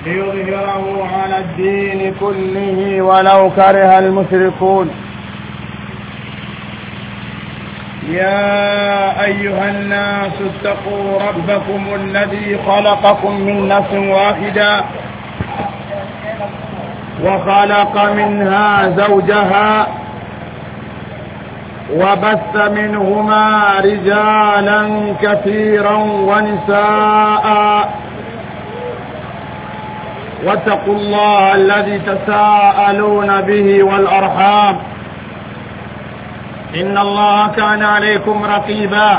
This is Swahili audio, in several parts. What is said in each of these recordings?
ليظهره على الدين كله ولو كره المشركون يا أيها الناس اتقوا ربكم الذي خلقكم من نفس واحدة وخلق منها زوجها وبث منهما رجالا كثيرا ونساء واتقوا الله الذي تساءلون به والأرحام إن الله كان عليكم رقيبا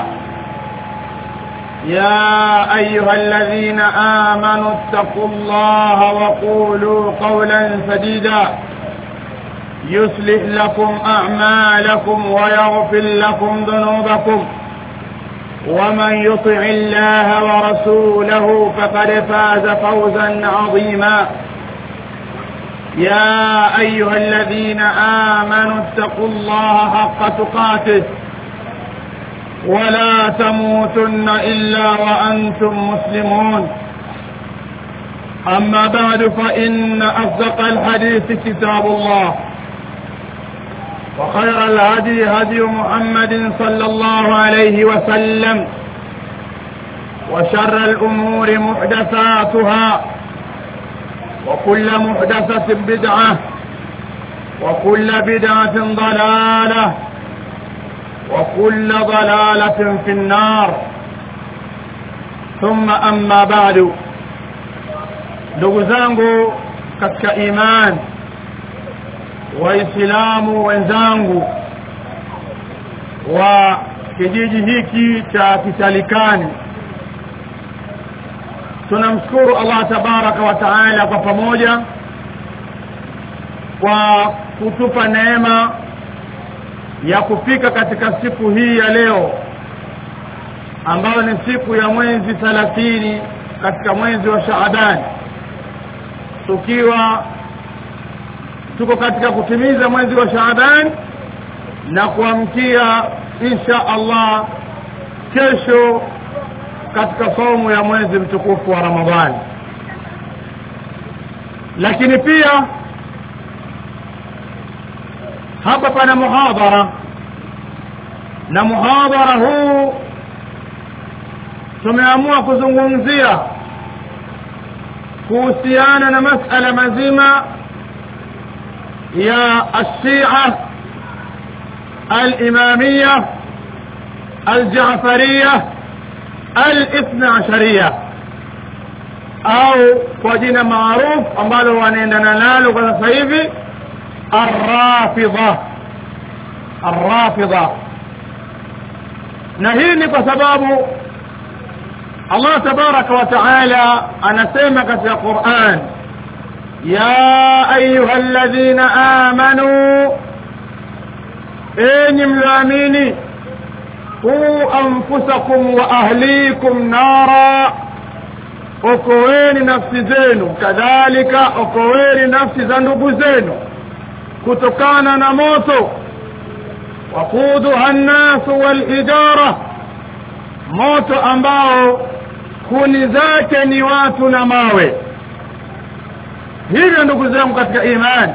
يا أيها الذين آمنوا اتقوا الله وقولوا قولا سديدا يصلح لكم أعمالكم ويغفر لكم ذنوبكم ومن يطع الله ورسوله فقد فاز فوزا عظيما يا أيها الذين آمنوا اتقوا الله حق تقاته ولا تموتن إلا وأنتم مسلمون أما بعد فإن أصدق الحديث كتاب الله وخير الهدي هدي محمد صلى الله عليه وسلم وشر الأمور محدثاتها وكل محدثة بدعة وكل بدعة ضلالة وكل ضلالة في النار ثم أما بعد ndugu zangu katika imani waislamu wenzangu wa kijiji hiki cha kitalikani tunamshukuru Allah tabaraka wa taala kwa pamoja kwa kutupa neema ya kufika katika siku hii ya leo ambayo ni siku ya mwezi thalathini katika mwezi wa Shaaban tukiwa tuko katika kutimiza mwezi wa Shaaban na kuamkia insha Allah kesho katika saumu ya mwezi mtukufu wa Ramadhani lakini pia hapa pana muhadhara na muhadhara huu tumeamua kuzungumzia kuhusiana na masala mazima ya الشيعة الإمامية الجعفرية الاثنى عشرية au kwa jina maarufu ambalo wanaendana nalo kwa sasa hivi arrafidha arrafidha na hii ni kwa sababu Allah tabaraka wa taala anasema katika Qur'an ya ayuha alladhina amanu enyi mlioamini qu anfusakum wa ahlikum nara okoweni nafsi zenu kadhalika okoweni nafsi za ndugu zenu kutokana na moto waquduha nnasu walijara moto ambao kuni zake ni watu na mawe hivyo ndugu zangu katika imani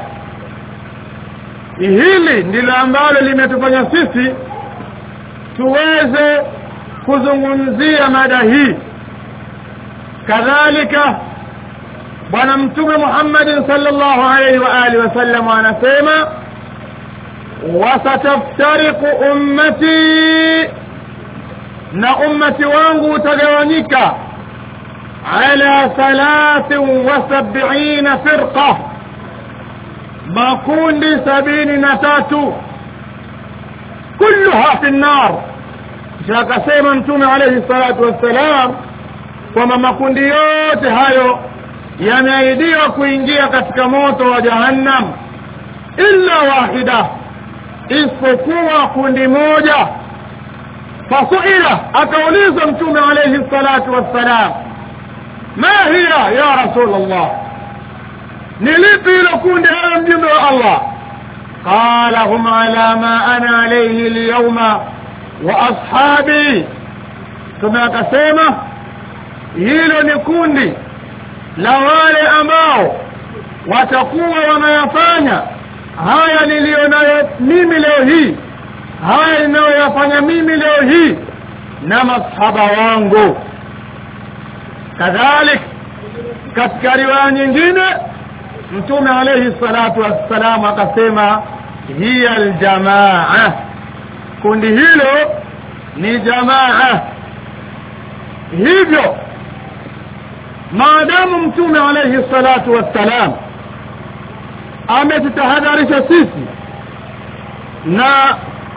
hili ndilo ambalo limetufanya sisi tuweze kuzungumzia mada hii kadhalika bwana mtume Muhammad sallallahu alaihi wa alihi wasallam anasema wasataftariqu ummati na ummati wangu utagawanyika ala thalathin wa sab'ina firqa makundi sabini na tatu kulluha fi nnar kisha akasema mtume alayhi salatu wassalam kwamba makundi yote hayo yameahidiwa kuingia katika moto wa jahannam illa wahida isipokuwa kundi moja fasuila akaulizwa mtume alayhi salatu wassalam ma hiya ya rasul allah ni lipi hilo kundi ewe mjumbe wa allah qala hum ala ma ana alayhi alyawma wa ashabi mtume akasema hilo ni kundi la wale ambao watakuwa wanayafanya haya niliyonayo mimi leo hii haya ninayoyafanya mimi leo hii na masahaba wangu kadhalik katika riwaya nyingine mtume alayhi salatu wassalam akasema hiya aljamaa kundi hilo ni jamaa hivyo maadamu mtume alayhi salatu wassalam ametutahadharisha sisi na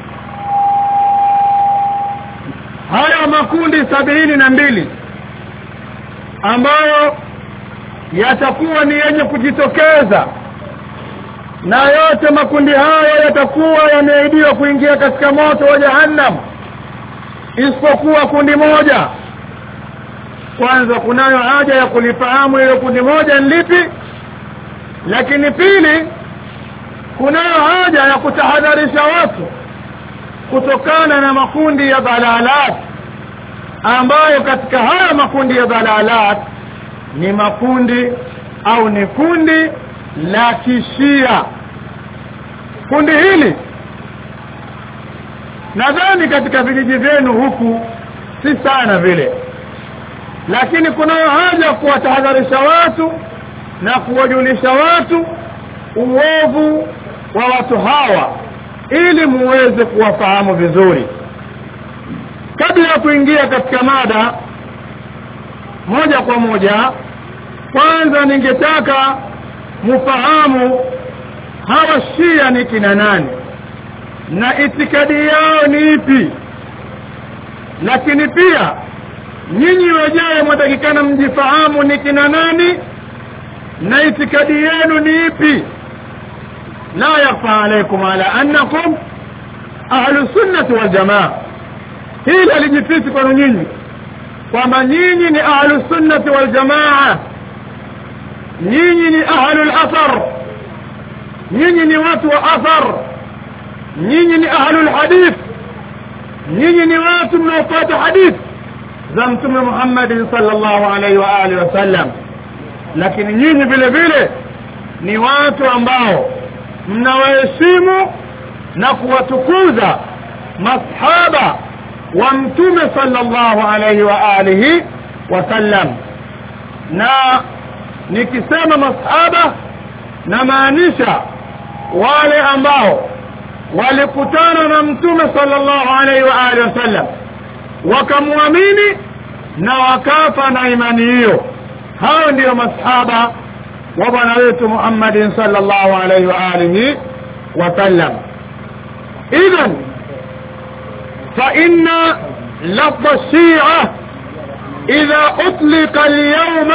haya makundi sabini na mbili ambayo yatakuwa ni yenye kujitokeza na yote makundi hayo yatakuwa yameahidiwa kuingia katika moto wa jahannam isipokuwa kundi moja kwanza kunayo haja ya kulifahamu hilo kundi moja ni lipi lakini pili kunayo haja ya kutahadharisha watu kutokana na makundi ya dhalalat ambayo katika haya makundi ya dhalalat ni makundi au ni kundi la kishia kundi hili nadhani katika vijiji vyenu huku si sana vile lakini kunayo haja kuwatahadharisha watu na kuwajulisha watu uovu wa watu hawa ili muweze kuwafahamu vizuri kabla ya kuingia katika mada moja kwa moja kwanza ningetaka mufahamu hawa shia ni kina nani na itikadi yao ni ipi lakini pia nyinyi wenyewe mwatakikana mjifahamu ni kina nani na itikadi yenu ni ipi la yakhfa alaykum ala annakum ahlu sunnati wal jamaa hili alijifisi kwenu nyinyi kwamba nyinyi ni ahlu sunnati wal jamaa nyinyi ni ahlu athar nyinyi ni watu wa athar nyinyi ni ahlu hadith nyinyi ni watu mnaofuata hadith za mtume Muhammad sallallahu alaihi wa alihi wasallam lakini nyinyi vile vile ni watu ambao mnawaheshimu na kuwatukuza masahaba wa mtume sallallahu alaihi wa alihi wasallam na nikisema masahaba namaanisha wale ambao walikutana na mtume sallallahu alaihi wa alihi wasallam wakamwamini na wakafa na imani hiyo hao ndio masahaba wa bwana wetu Muhammadin sallallahu alaihi wa alihi wasallam idhan fa inna lafظ الشيعة إذا أطلق اليوم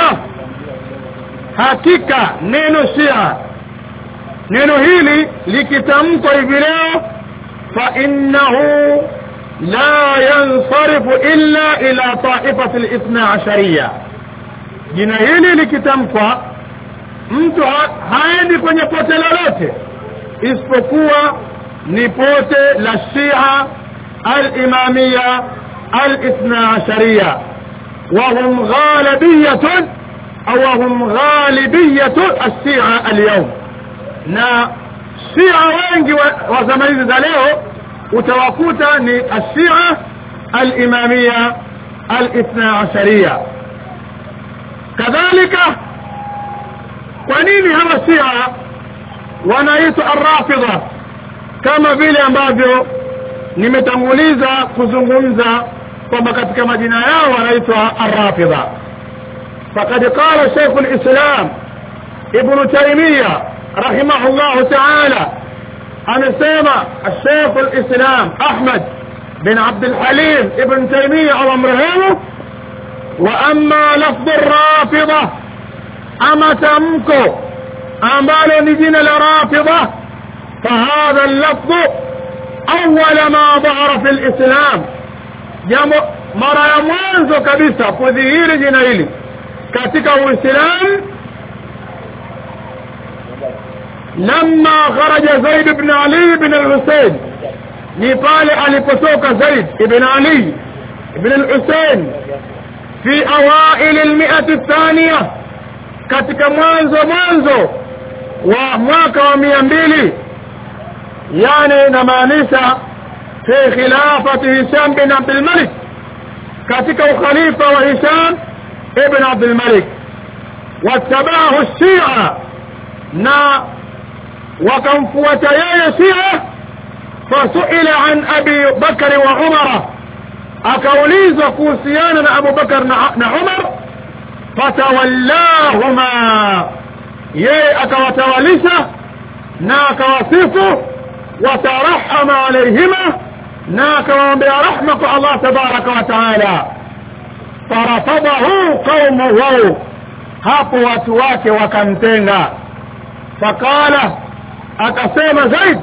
hakika neno shia neno hili likitamkwa hivi leo fa innahu la yansarifu illa ila taifati al-ithna ashariya jina hili likitamkwa mtu ha haendi kwenye pote lolote isipokuwa ni pote la shia al-imamia al-ithna ashariya وهم غالبية أو هم غالبية الشيعة اليوم na shia wengi wa zama hizi za leo utawakuta ni ashia alimamia alithna asharia kadhalika kwa nini hawa shia wanaitwa arrafidha kama vile ambavyo nimetanguliza kuzungumza kwamba katika majina yao wanaitwa arrafidha فقد قال شيخ الإسلام ابن تيمية رحمه الله تعالى أنا سيما الشيخ الإسلام أحمد بن عبد الحليم ابن تيمية أو أمرهمه وأما لفظ الرافضة أما تمكو أمال نجين الرافضة فهذا اللفظ أول ما ظهر في الإسلام mara ya mwanzo kabisa kudhihiri jina hili katika uislamu لما خرج زيد بن علي بن الحسين ni pale alipotoka Zaid ibn Ali ibn al-Husayn fi awail al-mi'ah ath-thaniya katika mwanzo mwanzo wa mwaka wa mia mbili yani namaanisha fi khilafati hisham bin abdulmalik katika ukhalifa wa hisham ibn abdulmalik wattabahu shia na wakamfuata yeye shia fasuila an abi bakari wa umara akaulizwa kuhusiana na abu bakar na, na umar fatawallahuma yeye akawatawalisha na akawasifu watarahama alaihima na akawaombea rahma kwa allah tabaraka wa taala farafadahu qaumuhu hapo watu wake wakamtenga faqala akasema zaid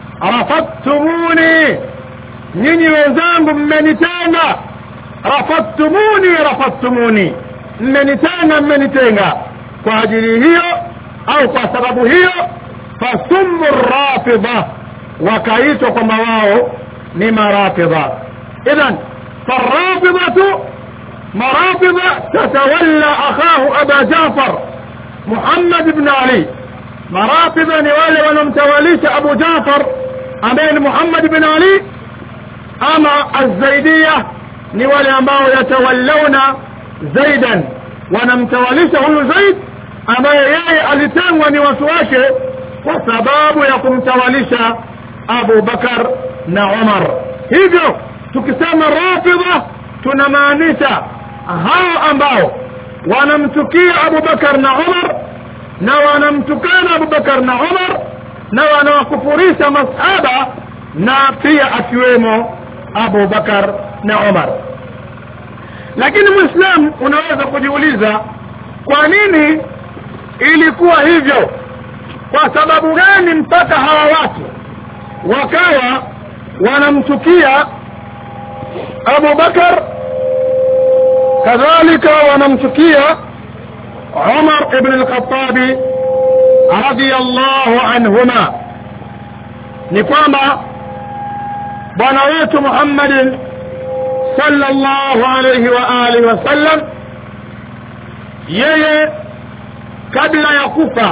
rafadtumuni nyinyi wenzangu mmenitenga rafadtumuni rafadtumuni mmenitenga mmenitenga kwa ajili hiyo au kwa sababu hiyo fasummu rafidha wakaitwa kwamba wao ni marafidha idhan farafidhatu marafidha tatawalla akhahu aba jafar muhammad ibn ali marafidha ni wale wanaomtawalisha abu jafar ambaye ni muhammad ibn ali ama azaidia ni wale ambao yatawallauna zaidan wanamtawalisha huyu zaid ambaye yeye alitengwa ni watu wake kwa sababu ya kumtawalisha abu bakar na umar hivyo tukisema rafidha tunamaanisha hao ambao wanamchukia abu bakar na umar na wanamtukana abu bakar na umar na wanawakufurisha masahaba na pia akiwemo abu bakar na umar lakini mwislamu unaweza kujiuliza kwa nini ilikuwa hivyo kwa sababu gani mpaka hawa watu wakawa wanamchukia abu bakar kadhalika wanamchukia umar ibn lkhatabi radiallahu anhuma ni kwamba bwana wetu muhammadin sallallahu alayhi wa alihi wasallam yeye kabla ya kufa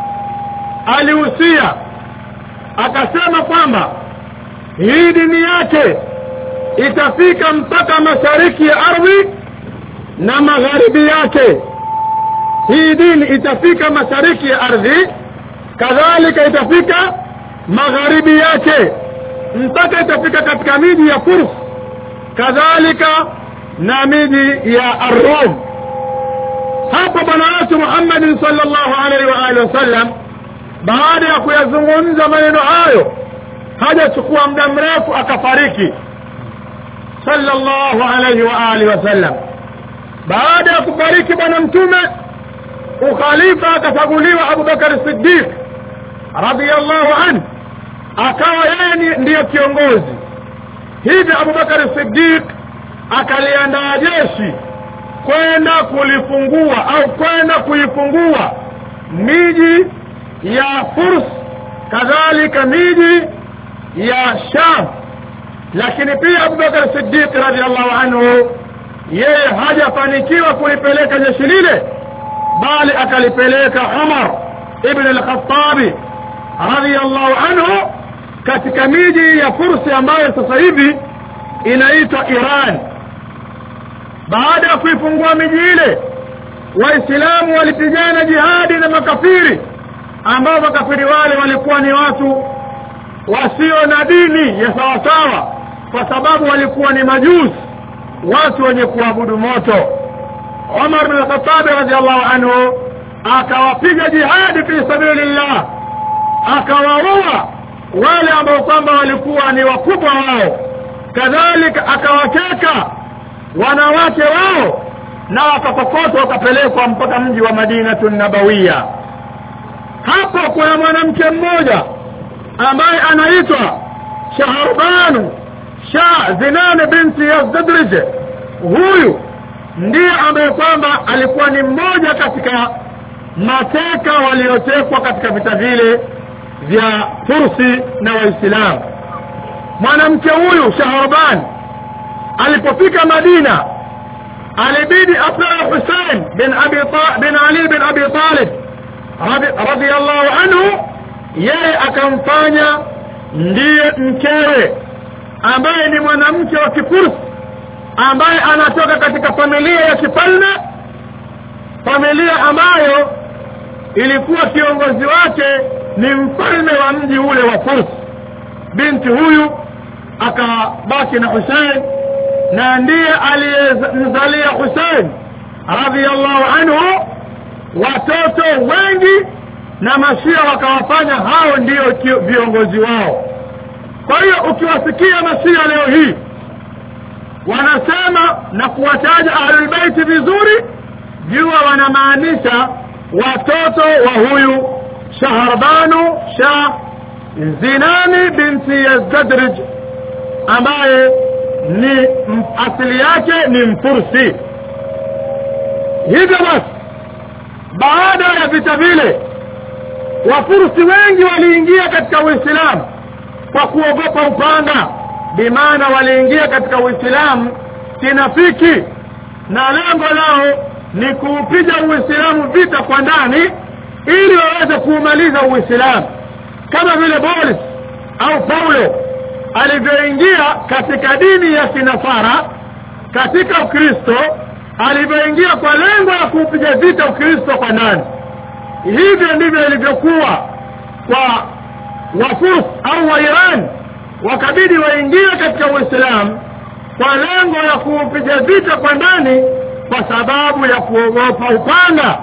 alihusia akasema kwamba hii dini yake itafika mpaka mashariki ya ardhi na magharibi yake hii dini itafika mashariki ya ardhi kadhalika itafika magharibi yake mpaka itafika katika miji ya furs kadhalika na miji ya arrum hapo bwana wetu muhammadin salllahu alaihi wa alihi wasallam baada ya kuyazungumza maneno hayo hajachukua muda mrefu akafariki sallallahu alaihi wa alihi wasallam baada ya kufariki bwana mtume ukhalifa akachaguliwa abubakar siddiq radiallahu anhu akawa yeye ndiyo kiongozi hivyo abubakar siddiq akaliandaa jeshi kwenda kulifungua au kwenda kuifungua miji ya furs kadhalika miji ya sham lakini pia abubakar siddiq radiallahu anhu yeye hajafanikiwa kulipeleka jeshi lile bali akalipeleka umar ibn al-khattabi radiallahu anhu katika miji ya fursi ambayo sasa hivi inaitwa iran baada ya kuifungua miji ile waislamu walipigana jihadi na makafiri ambao makafiri wale walikuwa ni watu wasio na dini ya sawasawa kwa sababu walikuwa ni majusi watu wenye kuabudu moto umar bin khatabi radiallahu anhu akawapiga jihadi fi sabilillah akawaua wale ambao kwamba walikuwa ni wakubwa wao kadhalika akawateka wanawake wao na wakakokotwa wakapelekwa mpaka mji wa madinatu nabawiya hapo kuna mwanamke mmoja ambaye anaitwa shaharbanu shah zinane binti yazdadrije huyu ndiye ambaye kwamba alikuwa ni mmoja katika mateka waliotekwa katika vita vile vya fursi na waislamu mwanamke huyu shaharban alipofika madina alibidi apewe Hussein bin Abi Ta- bin Ali bin Abi Talib radhi- radhiyallahu anhu yeye akamfanya ndiye mkewe ambaye ni mwanamke wa kifursi ambaye anatoka katika familia ya kifalme familia ambayo ilikuwa kiongozi wake ni mfalme wa mji ule wa Furs binti huyu akabaki na Hussein na ndiye aliyemzalia Hussein radhiallahu anhu watoto wengi na mashia wakawafanya hao ndio kio- viongozi wao kwa hiyo ukiwasikia mashia leo hii wanasema na kuwataja ahlulbeiti vizuri jua wanamaanisha watoto wa huyu shaharbanu shah zinani binti yazdadrij ambaye ni m- asili yake ni mfursi hivyo basi baada ya vita vile wafursi wengi waliingia katika uislamu kwa kuogopa upanga bimaana waliingia katika uislamu kinafiki na lengo lao ni kuupiga uislamu vita kwa ndani ili waweze kuumaliza uislamu kama vile boris au paulo alivyoingia katika dini ya kinasara katika ukristo alivyoingia kwa lengo la kuupiga vita ukristo kwa ndani hivyo ndivyo ilivyokuwa kwa wafurs au wa iran wakabidi waingie katika uislamu kwa lengo la kuupiga vita kwa ndani kwa sababu ya kuogopa upanga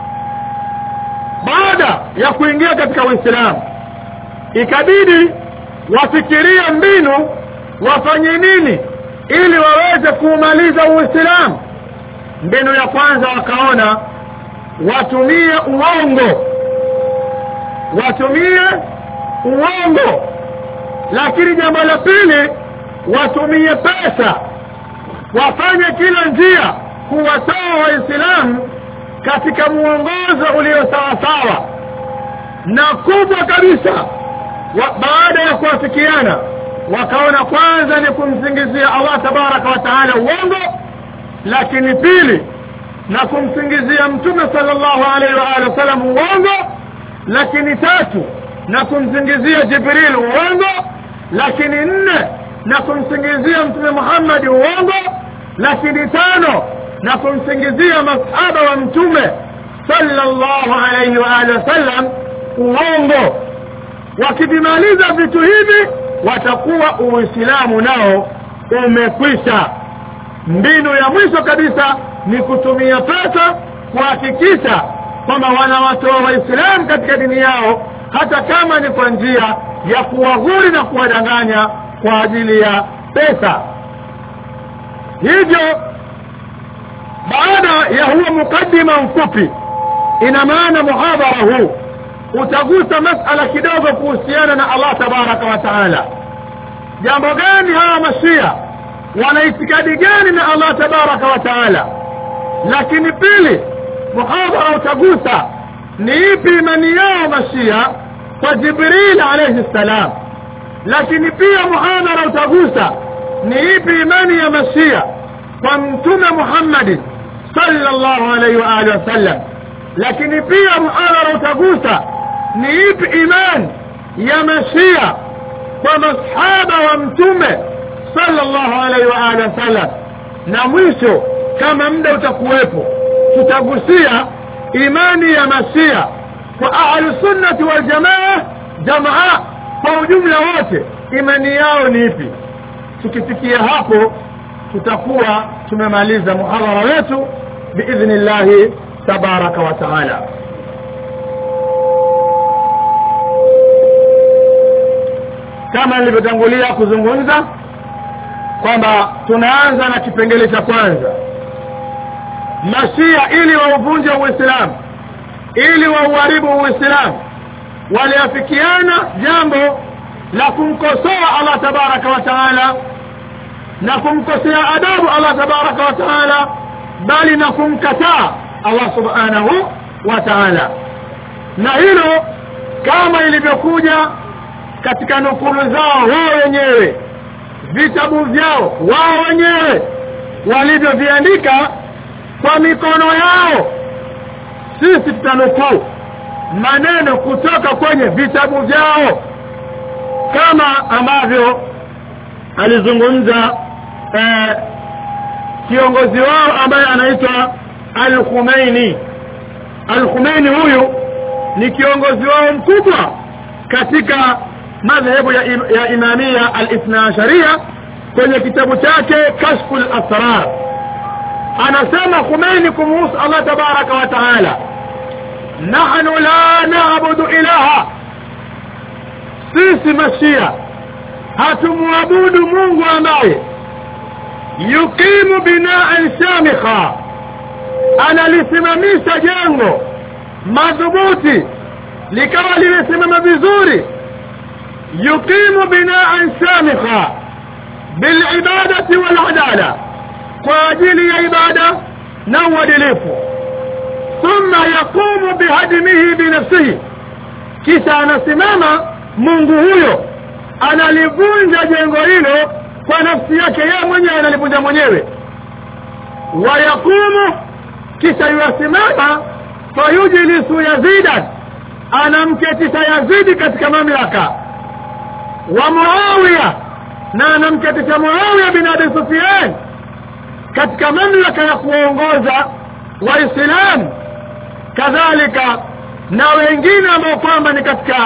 baada ya kuingia katika uislamu ikabidi wafikirie mbinu wafanye nini ili waweze kuumaliza uislamu mbinu ya kwanza wakaona watumie uongo watumie uongo lakini jambo la pili watumie pesa wafanye kila njia kuwatoa waislamu katika muongozo ulio sawasawa na kubwa kabisa wa, baada ya kuwafikiana wakaona kwanza ni kumsingizia allah tabaraka wa taala uongo lakini pili na kumsingizia mtume sallallahu alaihi wa alihi wasallam uongo lakini tatu na kumsingizia jibril uongo lakini nne na kumsingizia mtume muhammadi uongo lakini tano na kumsingizia masahaba wa mtume sallallahu alaihi wa alihi wasallam uongo wakivimaliza vitu hivi watakuwa uislamu nao umekwisha mbinu ya mwisho kabisa ni kutumia pesa kuhakikisha kwamba wanawatoa waislamu katika dini yao hata kama ni kwa njia ya kuwaghuri na kuwadanganya kwa ajili ya pesa hivyo baada ya huo mukaddima mfupi ina maana muhadhara huu utagusa masala kidogo kuhusiana na allah tabaraka wa taala jambo gani hawa mashia wana itikadi gani na allah tabaraka wa taala lakini pili muhadhara utagusa ni ipi imani yao mashia kwa jibril alaihi ssalam lakini pia muhadhara utagusa ni ipi imani ya mashia kwa mtume muhammadi sallallahu alaihi wa alihi wasallam lakini pia muhadhara utagusa ni ipi imani ya mashia kwa masahaba wa mtume sallallahu alaihi wa alihi wasallam na mwisho kama muda utakuwepo tutagusia imani ya mashia kwa ahlusunnati waljamaa jamaa kwa ujumla wote imani yao ni ipi tukifikia hapo tutakuwa tumemaliza muhadhara wetu biidhni llahi tabaraka wa taala kama nilivyotangulia kuzungumza kwamba tunaanza na kipengele cha kwanza mashia ili wauvunje uislamu ili wauharibu uislamu waliafikiana jambo la kumkosoa allah tabaraka wa taala na kumkosea adabu allah tabaraka wa taala bali na kumkataa allah subhanahu wa taala na hilo kama ilivyokuja katika nukulu zao wao wenyewe vitabu vyao wao wenyewe walivyoviandika kwa mikono yao sisi tutanukuu maneno kutoka kwenye vitabu vyao kama ambavyo alizungumza eh, kiongozi wao ambaye anaitwa al-Khumeini al-Khumeini huyu ni kiongozi wao mkubwa katika madhehebu ya, im, ya imamia al-ithna asharia kwenye kitabu chake kashful asrar anasema Khumeini kumuhusu Allah tabaraka wa taala nahnu la na'budu ilaha sisi mashia hatumwabudu Mungu ambaye yukimu binaan shamikha analisimamisha jengo madhubuti likawa limesimama vizuri yukimu binaan shamikha bilibadati waladala kwa ajili ya ibada na uadilifu thumma yaqumu bihadimihi binafsihi kisha anasimama mungu huyo analivunja jengo hilo kwa nafsi yake yeye mwenyewe analivunja mwenyewe wayaqumu kisha yuasimama fayujlisu yazidan anamketisha yazidi katika mamlaka wa muawiya na anamketisha muawiya bin abi sufyan katika mamlaka ya kuongoza waislamu kadhalika na wengine ambao kwamba ni katika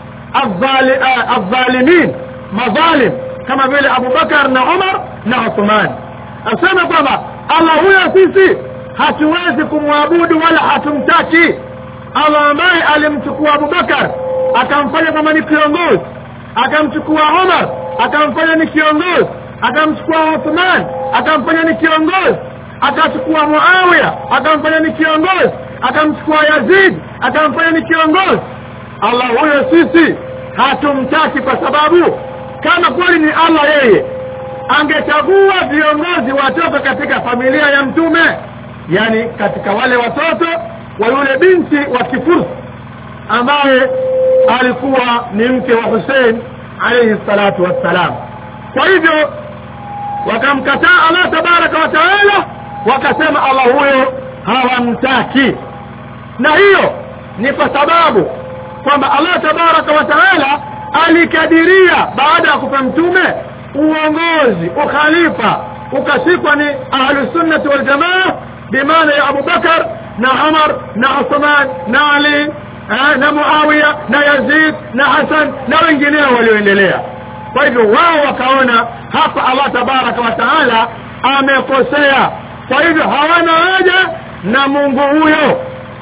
adh-dhalimin madhalim kama vile Abu Bakar na Umar na Uthman asema kwamba Allah huyo sisi hatuwezi kumwabudu wala hatumtaki Allah ambaye alimchukua Abu Bakar akamfanya kama ni kiongozi akamchukua Umar akamfanya ni kiongozi akamchukua Uthman akamfanya ni kiongozi akachukua Muawiya akamfanya ni kiongozi akamchukua Yazid akamfanya ni kiongozi Allah huyo sisi hatumtaki kwa sababu kama kweli ni Allah yeye angechagua viongozi watoto katika familia ya mtume yani katika wale watoto wa yule binti wa kifursi ambaye alikuwa ni mke wa Hussein alayhi salatu wassalam kwa hivyo wakamkataa Allah tabaraka wa taala wakasema Allah huyo hawamtaki na hiyo ni kwa sababu kwamba Allah tabaraka wa taala alikadiria baada ya kufa mtume uongozi ukhalifa ukashikwa ni ahlusunnati waljamaa bimaana ya Abu Bakar na Umar na Uthman na Ali na Muawiya na Yazid na Hassan na wengineo walioendelea kwa hivyo wao wakaona hapa Allah tabaraka wa taala amekosea kwa hivyo hawana haja na Mungu huyo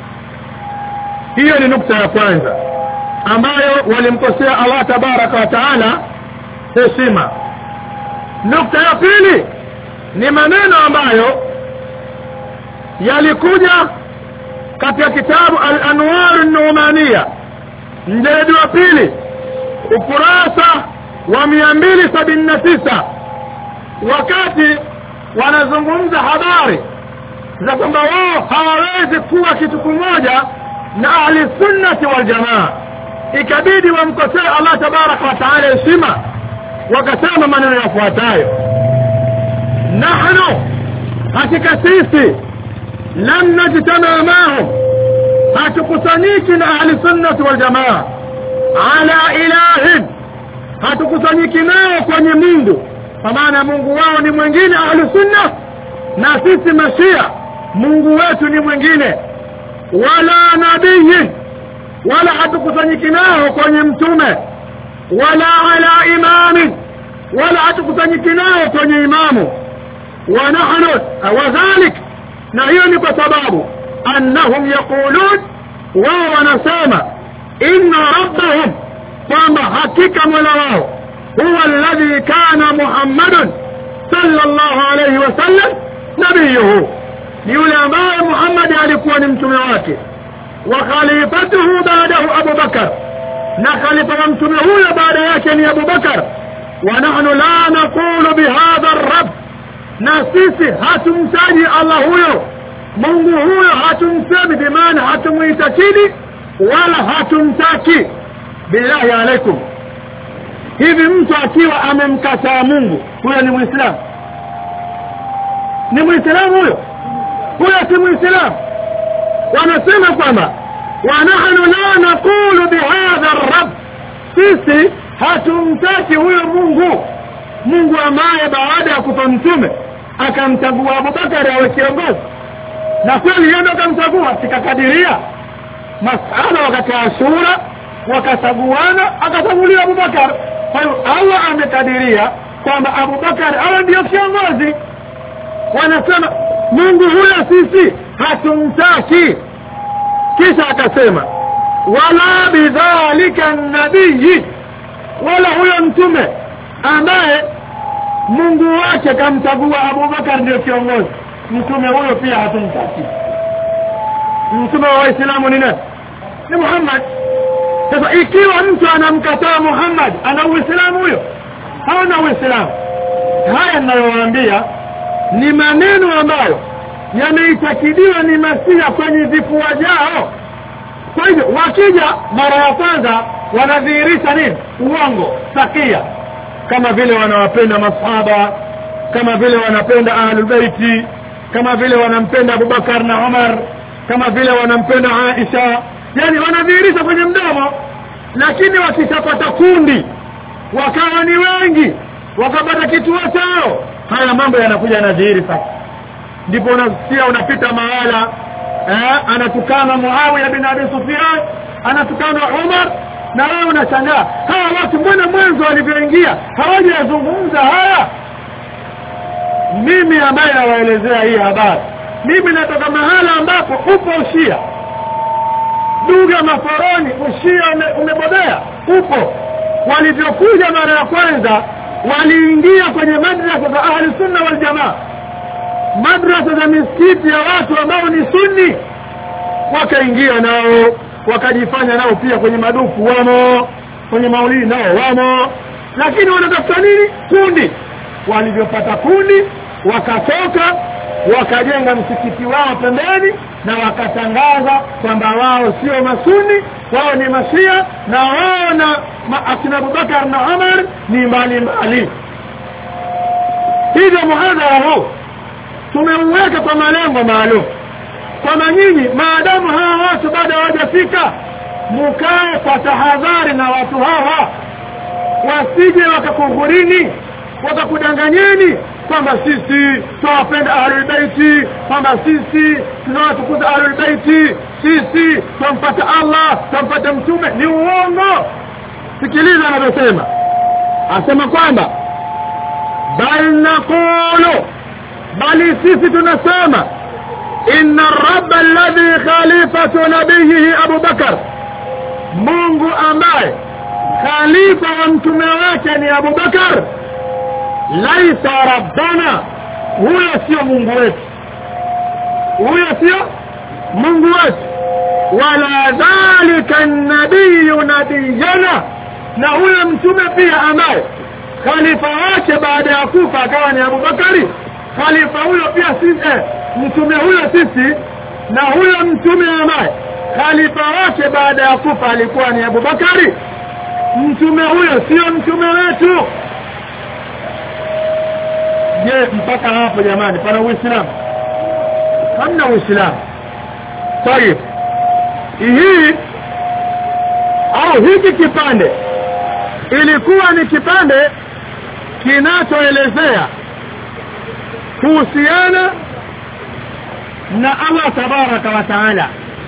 hiyo ni nukta ya kwanza ambayo walimkosea Allah tabaraka wa taala heshima nukta ya pili ni maneno ambayo yalikuja katika kitabu al-anwar an-numaniya mjeledi wa pili ukurasa wa mia mbili sabini na tisa wakati wanazungumza habari za kwamba wao hawawezi kuwa kitu kimoja na ahli sunnati wal jamaa ikabidi wamkosee Allah tabaraka wa taala heshima wakasema maneno yafuatayo nahnu hakika sisi lam najtama mahum hatukusanyiki na ahli sunnati wal jamaa ala ilahin hatukusanyiki nao kwenye Mungu kwa maana Mungu wao ni mwingine ahli sunna na sisi mashia Mungu wetu ni mwingine wala nabii wala hatukusanyiki nao kwenye mtume wala ala imami wala hatukusanyiki nao kwenye imamu wa nahnu wadhalik na hiyo ni kwa sababu annahum yaqulun wao wanasema inna rabbahum kwamba hakika mola wao huwa alladhi kana muhammadun sallallahu alayhi wasallam nabiyuhu ni yule ambaye Muhammad alikuwa ni mtume wake wa khalifatuhu baadahu Abu Bakar na khalifa wa mtume huyo baada yake ni Abu Bakar wa nahnu la naqulu bihadha ar-rabb na sisi hatumtaji Allah huyo Mungu huyo hatumsemi bimaana hatumuitakidi wala hatumtaki billahi alaikum hivi mtu akiwa amemkataa Mungu huyo ni muislamu ni muislamu huyo huyo si muislamu wanasema kwamba wanahnu la naqulu bihadha rab sisi hatumtaki huyo mungu mungu ambaye baada ya kufa mtume akamchagua abubakari awe kiongozi na kweli yeye ndo akamchagua sikakadiria masala wakati wa ashura wakachaguana akachaguliwa abubakar kwa hiyo allah amekadiria kwamba abubakar awe ndio kiongozi wanasema mungu huyo sisi hatumtaki kisha akasema wala bidhalika nabiyi wala huyo mtume ambaye mungu wake kamchagua abubakar ndio kiongozi mtume huyo pia hatumtaki mtume wa waislamu ni nani ni muhammad sasa ikiwa mtu anamkataa muhammad ana uislamu huyo haona uislamu haya ninayowaambia ni maneno ambayo yameitakidiwa ni masia kwenye vifua vyao kwa hivyo wakija mara ya kwanza wanadhihirisha nini uongo sakia kama vile wanawapenda masahaba kama vile wanapenda ahlulbeiti kama vile wanampenda abubakar na umar kama vile wanampenda aisha yani wanadhihirisha kwenye mdomo lakini wakishapata kundi wakawa ni wengi wakapata kituo chao haya mambo yanakuja yanadhihiri sasa ndipo unasikia unapita mahala eh, anatukana muawiya bin abi sufyan anatukana umar na wewe unashangaa hawa watu mbona mwanzo walivyoingia hawajazungumza haya mimi ambaye nawaelezea hii habari mimi natoka mahala ambapo upo ushia duga maforoni ushia ume, umebobea upo walivyokuja mara ya kwanza waliingia kwenye madrasa za ahli sunna wal jamaa madrasa za misikiti ya watu ambao ni sunni wakaingia nao wakajifanya nao pia kwenye madufu wamo kwenye maulidi nao wamo lakini wanatafuta nini kundi walivyopata kundi wakatoka wakajenga msikiti wao pembeni na wakatangaza kwamba wao sio masuni wao ni mashia na wao na ma, akina abubakar na umar ni mbalimbali hivyo muhadhara huu tumeuweka kwa malengo maalum kwamba nyinyi maadamu hawa watu bado hawajafika mukae kwa tahadhari na watu hawa wasije wakakuhurini wakakudanganyeni kwamba sisi tunawapenda ahlulbeiti kwamba sisi tunawatukuza ahlulbeiti sisi twampata allah twampata mtume ni uongo sikiliza anavyosema asema kwamba bal naqulu bali sisi tunasema inna raba alladhi khalifatu nabiyihi abu bakar mungu ambaye khalifa wa mtume wake ni abu bakar laisa rabbana huyo sio mungu wetu huyo sio mungu wetu wala dhalika nabiyu nabiyana na huyo mtume pia ambaye khalifa wake baada ya kufa akawa ni abubakari khalifa huyo pia sisi eh, mtume huyo sisi na huyo mtume ambaye khalifa wake baada ya kufa alikuwa ni abubakari mtume huyo sio mtume wetu je mpaka hapo jamani pana uislamu hamna uislamu tayib hii au hiki kipande ilikuwa ni kipande kinachoelezea kuhusiana na Allah tabaraka wa taala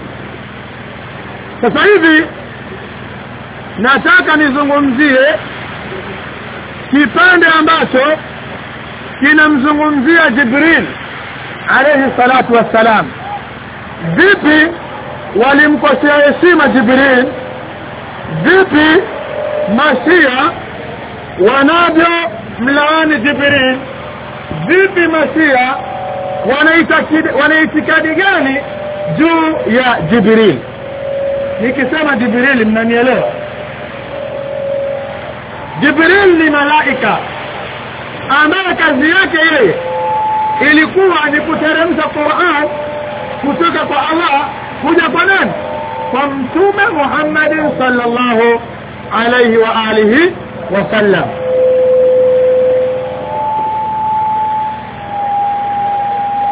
sasa hivi nataka nizungumzie kipande ambacho kinamzungumzia Jibril alayhi salatu wassalam vipi walimkosea heshima Jibril vipi mashia wanavyo mlaani Jibril vipi mashia wanaitikadi gani juu ya Jibril nikisema Jibril mnanielewa Jibril ni malaika ambaye kazi yake yeye ilikuwa ni kuteremsha Qur'an kutoka kwa Allah kuja kwa nani kwa mtume Muhammad sallallahu alayhi wa alihi wasallam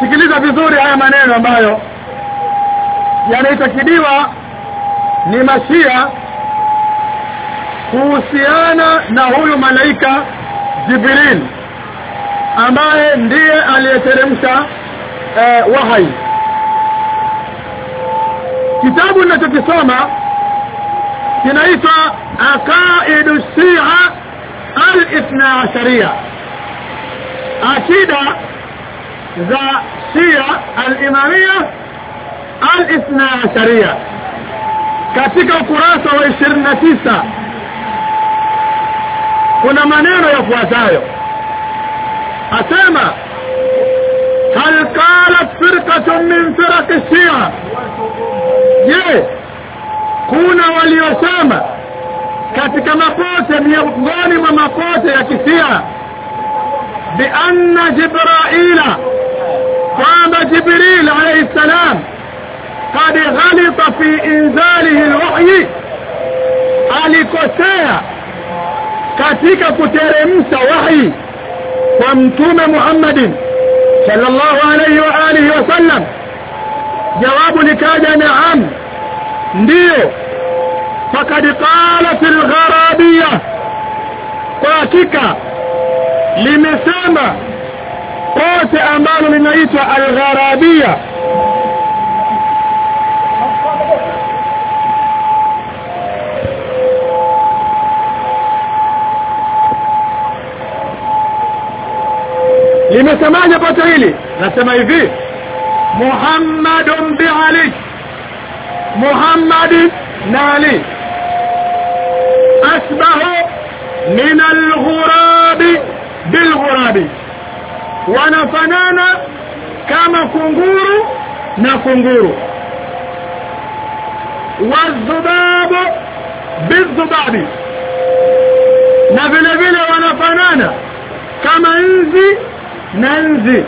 sikiliza vizuri haya maneno ambayo yanaitakidiwa ni mashia kuhusiana na huyu malaika jibril ambaye ndiye aliyeteremsha eh, wahai kitabu ninachokisoma kinaitwa aqaidu shia al-ithna asharia akida za shia al-imamia al-ithna asharia katika ukurasa wa 29 kuna maneno yafuatayo asema hal qalat firqatun min firaq shia je kuna waliosema katika mapote miongoni mwa mapote ya kisia bianna jibraila kwamba jibril alayhi salam قد غلط في انزاله الوحي alikosea katika kuteremsha wahi kwa mtume Muhammadin sallallahu alayhi wa alihi wasallam jawabu likaja naam ndiyo fakad qalat algharabiyya kwa hakika limesema kote ambalo linaitwa algharabiyya limesemaje pote hili nasema hivi muhammadun biali muhammadi na ali asbahu min alghurabi bilghurabi wanafanana kama kunguru na kunguru wadhubabu bidhubabi na vile vile wanafanana kama nzi na nzi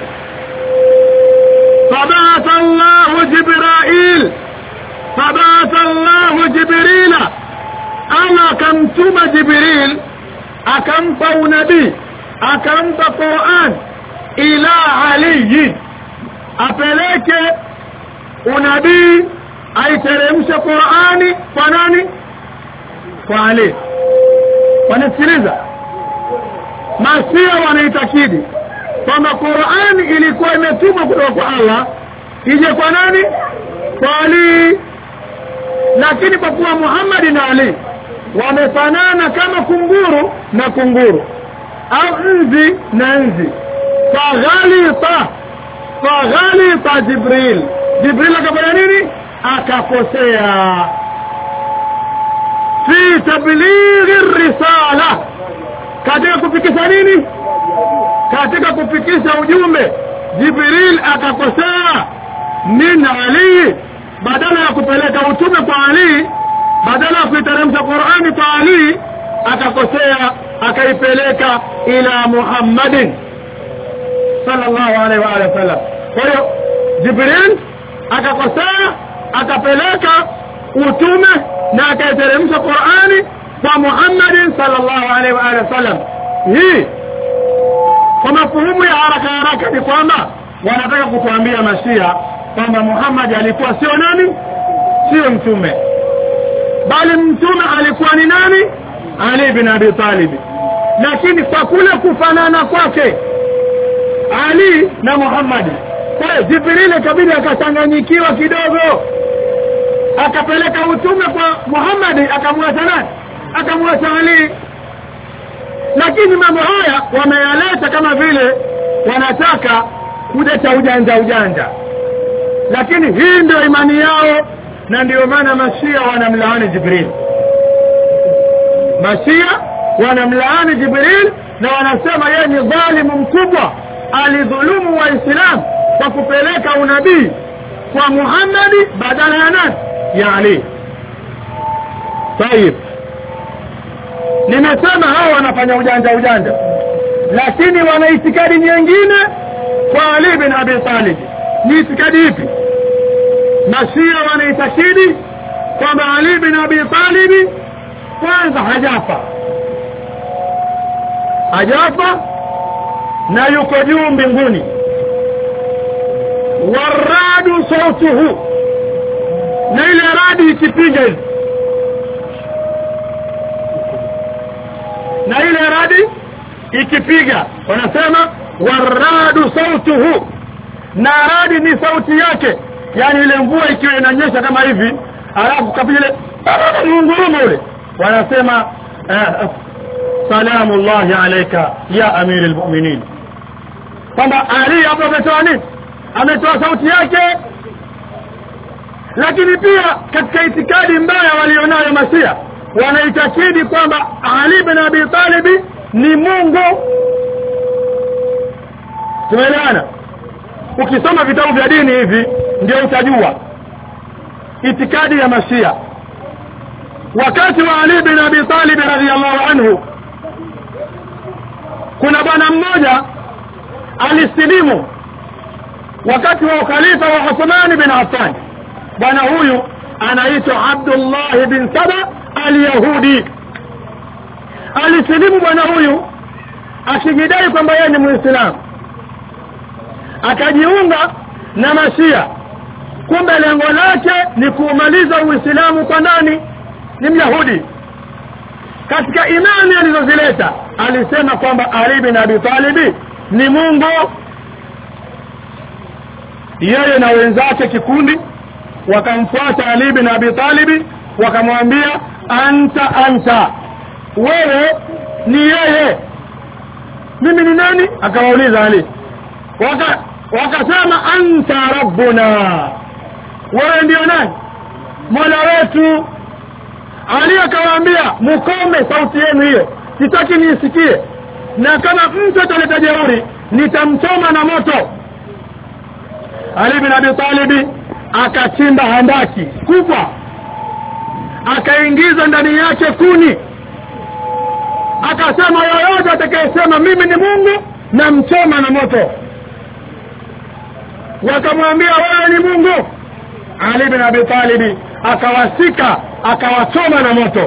فبعث الله جبرائيل فبعث الله جبريل أما كمتم جبريل أكمت نبي أكمت قرآن إلى علي أفلك unabii aiteremshe Qur'ani kwa nani kwa Ali wanasikiliza masia wanaitakidi kwamba Qur'ani ilikuwa imetumwa kutoka kwa Allah ije kwa nani kwa Ali lakini kwa kuwa Muhammad na Ali wamefanana kama kunguru na kunguru au nzi na nzi faghalita faghalita Jibril Jibril akafanya nini akakosea fi tablighi risala katika kufikisha nini katika kufikisha ujumbe Jibril akakosea min Ali badala ya kupeleka utume kwa Ali badala ya kuiteremsha Qur'ani kwa Ali akakosea akaipeleka ila Muhammadin sallallahu alaihi wa alihi wasallam kwa hiyo Jibril akakosea akapeleka utume na akaiteremsha Qur'ani kwa Muhammadin sallallahu alaihi wa alihi wasallam hii kwa mafuhumu ya haraka haraka ni kwamba wanataka kutuambia mashia kwamba Muhammad alikuwa sio nani sio mtume bali mtume alikuwa ni nani Ali bin Abi Talib lakini kwa kule kufanana kwake Ali na Muhammad kwa Jibril kabidi akachanganyikiwa kidogo akapeleka utume kwa Muhammad akamwacha nani akamwacha Ali lakini mambo haya wameyaleta kama vile wanataka kuleta ujanja ujanja lakini hii ndio imani yao na ndio maana mashia wanamlaani Jibril mashia wanamlaani Jibril na wanasema yeye ni dhalimu mkubwa alidhulumu waislamu kwa kupeleka unabii kwa Muhammadi badala ya nani ya Ali طيب nimesema hao wanafanya ujanja ujanja lakini wana itikadi nyingine kwa Ali bin Abi Talib ni itikadi ipi Mashia wanaitakidi kwamba Ali bin Abi Talib kwanza hajafa hajafa na yuko juu mbinguni waradu sautuhu na ile radi ikipiga hivi na ile radi ikipiga wanasema waradu sautuhu na radi ni sauti yake yani ile mvua ikiwa inanyesha kama hivi alafu kapiga ile ngurumo ule wanasema eh, salamu llahi alaika ya amiri lmuminin kwamba ali hapo ametoa nini ametoa sauti yake lakini pia katika itikadi mbaya walionayo masia wanaitakidi kwamba ali bin abi talibi ni mungu tumeelewana ukisoma vitabu vya dini hivi ndio utajua itikadi ya mashia wakati wa ali bin abi talib radhiallahu anhu kuna bwana mmoja alisilimu wakati wa ukhalifa wa Uthman bin Affan bwana huyu anaitwa Abdullah bin Saba al-Yahudi alisilimu bwana huyu akijidai kwamba yeye ni Muislamu akajiunga na Mashia kumbe lengo lake ni kuumaliza Uislamu kwa nani ni Myahudi katika imani alizozileta alisema kwamba Ali bin Abi Talib ni Mungu yeye na wenzake kikundi wakamfuata Ali bin Abi Talib wakamwambia anta anta wewe ni yeye mimi ni nani akawauliza Ali waka wakasema anta rabbuna wewe ndio nani mola wetu ali akawaambia mukome sauti yenu hiyo sitaki niisikie na kama mtu ataleta jeuri nitamchoma na moto ali bin abi talibi akachimba handaki kubwa akaingiza ndani yake kuni akasema yoyote atakayesema mimi ni mungu na mchoma na moto wakamwambia wewe ni mungu ali bin abi talibi akawasika akawachoma na moto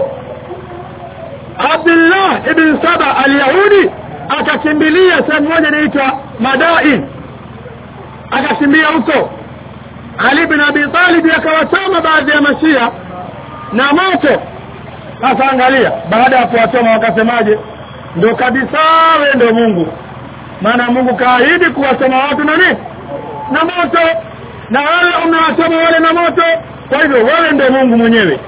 abdullah ibn saba alyahudi akakimbilia sehemu moja inaitwa madain akakimbia huko ali bin abi talib akawachoma baadhi ya mashia na moto sasa angalia baada ya kuwachoma wakasemaje ndo kabisa we ndo mungu maana mungu kaahidi kuwachoma watu na nini na moto na wale umewachoma wale na moto kwa hivyo wewe ndio mungu mwenyewe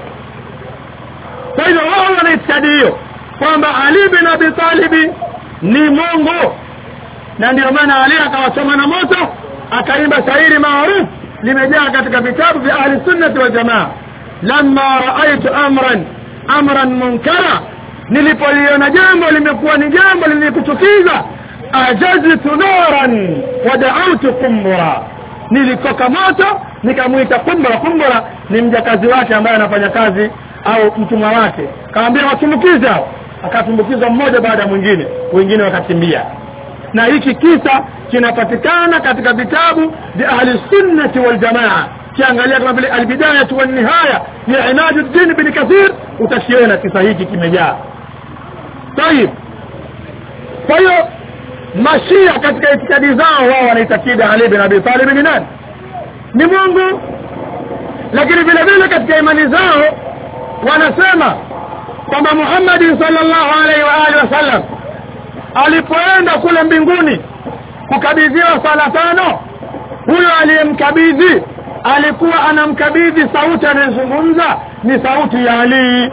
kwa hivyo wao wana itikadi hiyo kwamba ali bin abi talibi ni mungu na ndio maana ali akawachoma na moto akaimba shairi maarufu limejaa katika vitabu vya ahli sunnati wal jamaa lamma raaitu amran amran munkara nilipoliona jambo limekuwa ni jambo lilikuchukiza ajaztu naran wadautu kumbura nilikoka moto nikamwita kumbura kumbura ni mjakazi wake ambaye anafanya kazi au mtumwa wake kaambia watumbukize hao akatumbukizwa mmoja baada ya mwingine wengine wakakimbia na hiki kisa kinapatikana katika vitabu vya ahli sunnati wal jamaa kiangalia kama vile albidayatu wan nihaya ya imaduddin bin kathir utakiona kisa hiki kimejaa tayib kwa hiyo mashia katika itikadi zao wao wanaitakidi ali bin abi talib ni nani ni mungu lakini vile vile katika imani zao wanasema kwamba muhammadi sallallahu alaihi wa alihi wasallam alipoenda kule mbinguni kukabidhiwa sala tano huyo aliyemkabidhi alikuwa anamkabidhi sauti anayezungumza ni sauti ya ali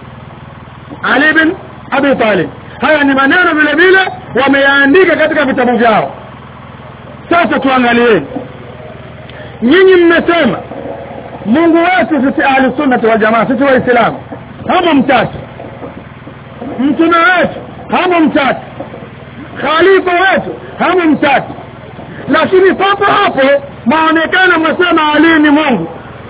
ali bin abi talib haya ni maneno vile vile wameyaandika katika vitabu vyao sasa tuangalieni nyinyi mmesema mungu wetu sisi ahli sunnati wal jamaa sisi waislamu hamo mtatu mtume wetu hamo mtatu khalifa wetu hamo mtatu lakini papo hapo maonekana mwasema ali ni mungu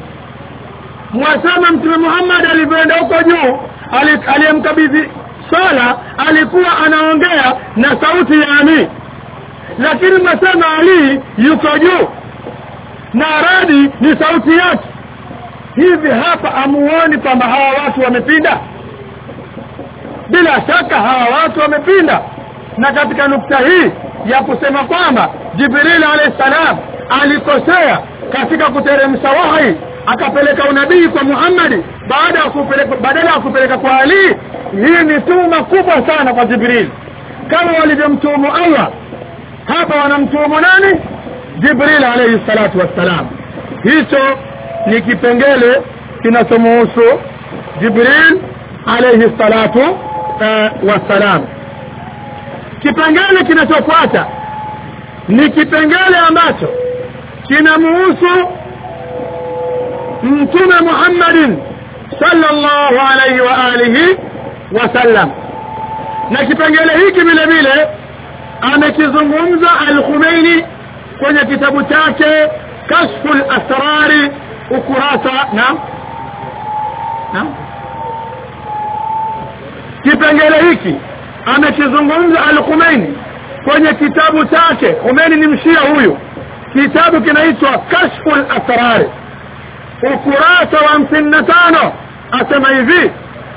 mwasema mtume muhammad alivyoenda huko juu aliyemkabidhi swala alikuwa anaongea na sauti ya ali lakini mwasema ali yuko juu na radi ni sauti yake hivi hapa amuoni kwamba hawa watu wamepinda bila shaka hawa watu wamepinda na katika nukta hii ya kusema kwamba jibril alayhi salam alikosea katika kuteremsha wahi akapeleka unabii kwa Muhammad baada ya kupeleka badala ya kupeleka kwa Ali hii ni tuma kubwa sana kwa Jibril kama walivyomtumu Allah hapa wanamtumu nani Jibril alayhi salatu wassalam hicho ni kipengele kinachomuhusu Jibril alayhi salatu uh, wassalam kipengele kinachofuata ni kipengele ambacho kinamuhusu mtume Muhammadin sallallahu alayhi wa alihi wasallam na kipengele hiki vile vile amekizungumza al-Khumeini kwenye kitabu chake Kashful Asrari ukurasa na na kipengele hiki amekizungumza al-Khumeini kwenye kitabu chake Khomeini ni mshia huyu kitabu kinaitwa Kashful Asrari ukurasa wa hamsini na tano asema hivi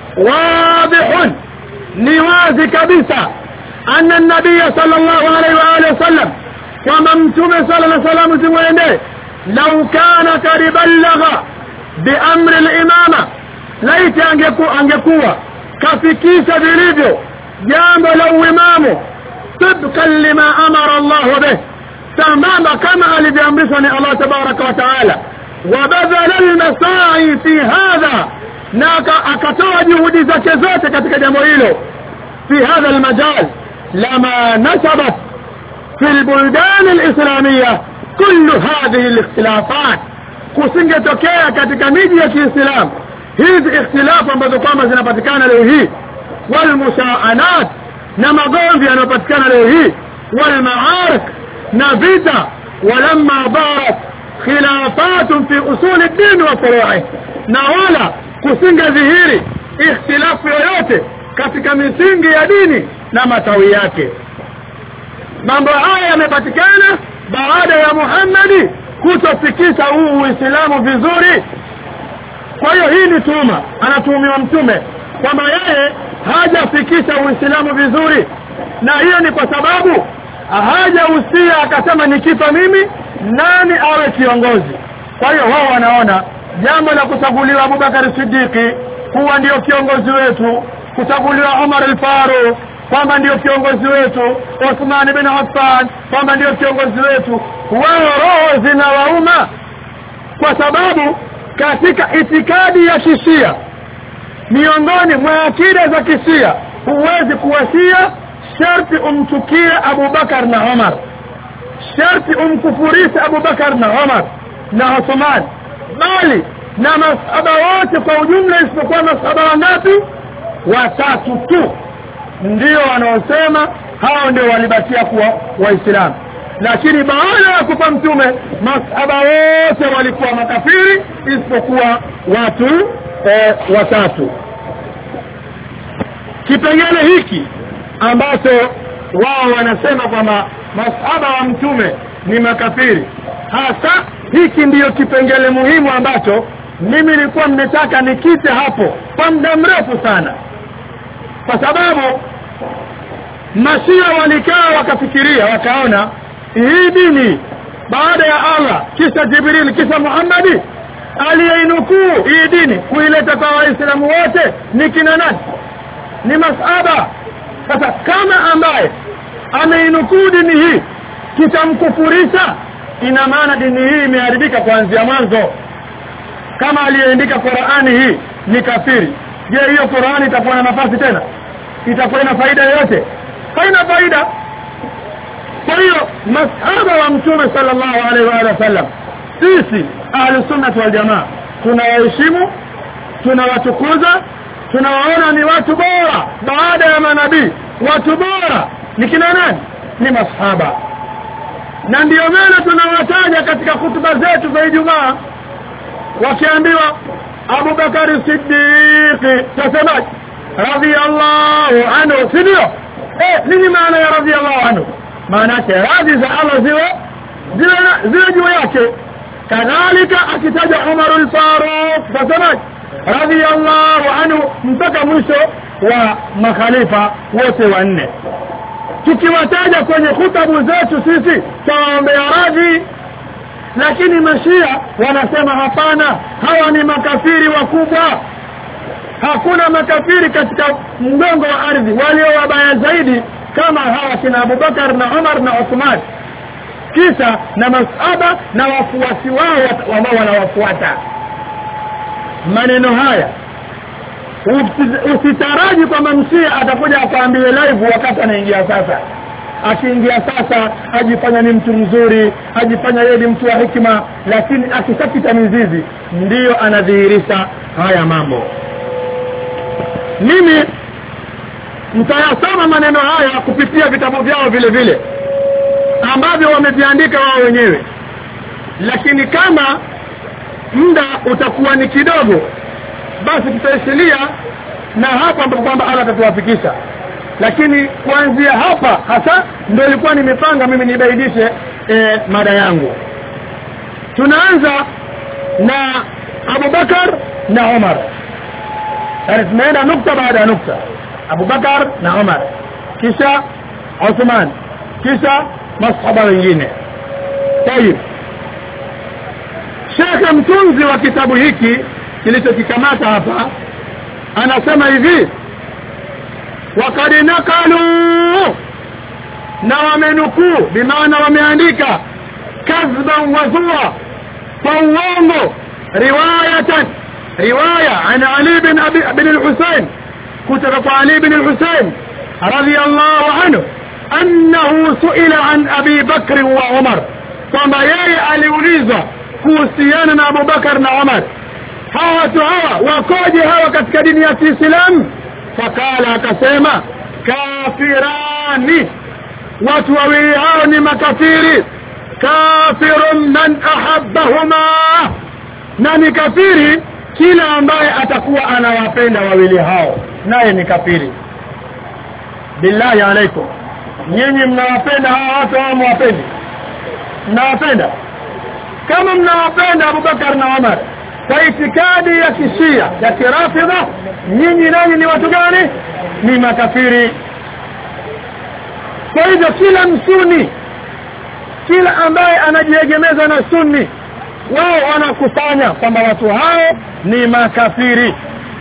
wadihun ni wazi kabisa anna nabiya sallallahu alaihi wa alihi wasallam kwamba mtume sala na salamu zimwende lau kana kad ballagha biamri limama laiti angeku, angekuwa kafikisha vilivyo jambo la uimamu tibkan lima amara llahu bih sambamba kama alivyoamrishwa ni allah tabaraka wa taala wabadhala lmasai fi hadha na akatoa juhudi zake zote katika jambo hilo fi hadha almajal lama nasabat fi lbuldan alislamia kullu hadhihi likhtilafat kusingetokea katika miji ya kiislamu hizi ikhtilafu ambazo kwamba zinapatikana leo hii walmushaanat na magomvi yanayopatikana leo hii walmaarik na vita walamma barat khilafatun fi usuli ddini wa furu'i na wala kusingedhihiri ikhtilafu yoyote katika misingi ya dini na matawi yake mambo haya yamepatikana baada ya Muhammadi kutofikisha huu Uislamu vizuri kwa hiyo hii ni tuma anatuhumiwa mtume kwamba yeye hajafikisha Uislamu vizuri na hiyo ni kwa sababu hajahusia akasema nikifa mimi nani awe kiongozi kwa hiyo wao wanaona jambo la kuchaguliwa Abubakar Siddiqi kuwa ndio kiongozi wetu kuchaguliwa Umar al-Faruq kwamba ndio kiongozi wetu Uthman bin Affan kwamba ndio kiongozi wetu wao roho zinawauma kwa sababu katika itikadi ya kishia miongoni mwa akida za kishia huwezi kuwasia sharti umchukie Abubakar na Umar sharti umkufurishe Abubakar na Umar na Uthman bali na masahaba wote kwa ujumla isipokuwa masahaba wangapi watatu tu ndio wanaosema hao ndio walibakia kuwa waislamu lakini baada ya kufa mtume masahaba wote walikuwa makafiri isipokuwa watu e, watatu kipengele hiki ambacho wao wanasema kwamba masahaba wa mtume ni makafiri hasa hiki ndiyo kipengele muhimu ambacho mimi nilikuwa nimetaka nikite hapo kwa muda mrefu sana kwa sababu mashia walikaa wakafikiria wakaona hii dini baada ya Allah kisha Jibril kisha Muhammadi aliyeinukuu hii dini kuileta kwa waislamu wote ni kina nani ni masaba sasa kama ambaye ameinukuu dini hii tutamkufurisha ina maana dini hii imeharibika kuanzia mwanzo kama aliyeandika Qur'ani hii ni kafiri je hiyo Qur'ani itakuwa na nafasi tena itakuwa na faida yoyote haina faida kwa hiyo masahaba wa mtume sallallahu alaihi wa sallam sisi ahli sunnah wal jamaa tunawaheshimu tunawatukuza tunawaona ni watu bora baada ya manabii watu bora ni kina nani ni masahaba na ndiyo maana tunawataja katika hutuba zetu za Ijumaa wakiambiwa Abu Bakari Siddiq tasemaje radhiyallahu anhu si ndio eh nini maana ya radhiyallahu anhu maana yake radhi za Allah ziwe ziwe ziwe juu yake kadhalika akitaja Umar al-Faruq tasemaje radhiyallahu anhu mpaka mwisho wa makhalifa wote wanne tukiwataja kwenye hutabu zetu sisi tawaombea radhi lakini mashia wanasema hapana hawa ni makafiri wakubwa hakuna makafiri katika mgongo wa ardhi walio wabaya zaidi kama hawa kina Abubakar na Umar na Uthman kisa na masaba na wafuasi wao ambao wanawafuata maneno haya usitaraji kwamba msia atakuja akaambiwe live wakati anaingia sasa akiingia sasa ajifanya ni mtu mzuri ajifanya yeye ni mtu wa hikima lakini akishapita mizizi ndiyo anadhihirisha haya mambo mimi mtayasoma maneno haya kupitia vitabu vyao vile vile ambavyo wameviandika wao wenyewe lakini kama muda utakuwa ni kidogo basi tutaishilia na hapa ambapo kwamba Allah atatuwafikisha lakini kuanzia hapa hasa ndio ilikuwa nimepanga mimi nibaidishe e, mada yangu tunaanza na Abubakar na Umar yani tumeenda nukta baada ya nukta Abubakar na Umar kisha Uthman kisha masahaba wengine tayib Sheikh mtunzi wa kitabu hiki kilichokikamata hapa anasema hivi wakad nakalu na wamenukuu bimaana wameandika kadhban wazua kwa uongo riwayatan riwaya an Ali bin Abi bin al-Husayn kutoka kwa Ali bin al-Husayn radiyallahu anhu annahu suila an Abi Bakr wa Umar kwamba yeye aliulizwa kuhusiana na Abu Bakar na Umar hawa watu hawa wakoje hawa katika dini ya Kiislamu fakala akasema kafirani watu wawili hao ni makafiri kafirun man ahabbahuma na ni kafiri kila ambaye atakuwa anawapenda wawili hao naye ni kafiri billahi alaikum nyinyi mnawapenda hawa watu hao mwapendi mnawapenda kama mnawapenda Abubakar na Umar kwa itikadi ya kishia ya kirafidha nyinyi nanyi ni watu gani ni makafiri kwa hivyo kila msuni kila ambaye anajiegemeza na sunni wao wanakusanya kwamba watu hao ni makafiri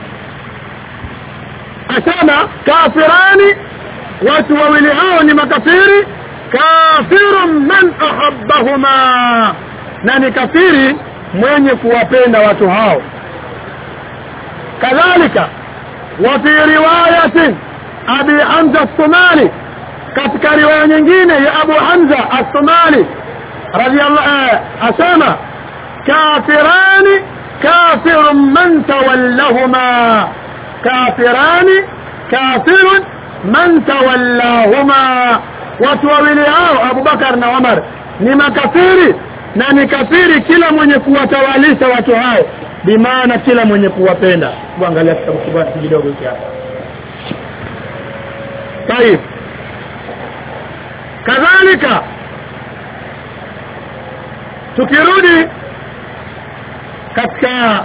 asema kafirani watu wawili hao ni makafiri kafirun man ahabbahuma na ni kafiri mwenye kuwapenda watu hao kadhalika wa fi riwayatin abi hamza as-somali katika riwaya nyingine ya abu hamza as-somali radiyallahu asema kafirani kafirun man tawallahuma kafirani kafirun man tawallahuma watu wawili hao Abubakar na Umar ni makafiri na ni kafiri kila mwenye kuwatawalisha watu hao bimaana kila mwenye kuwapenda kuangalia kitabu kibati kidogo hiki hapa طيب kadhalika tukirudi katika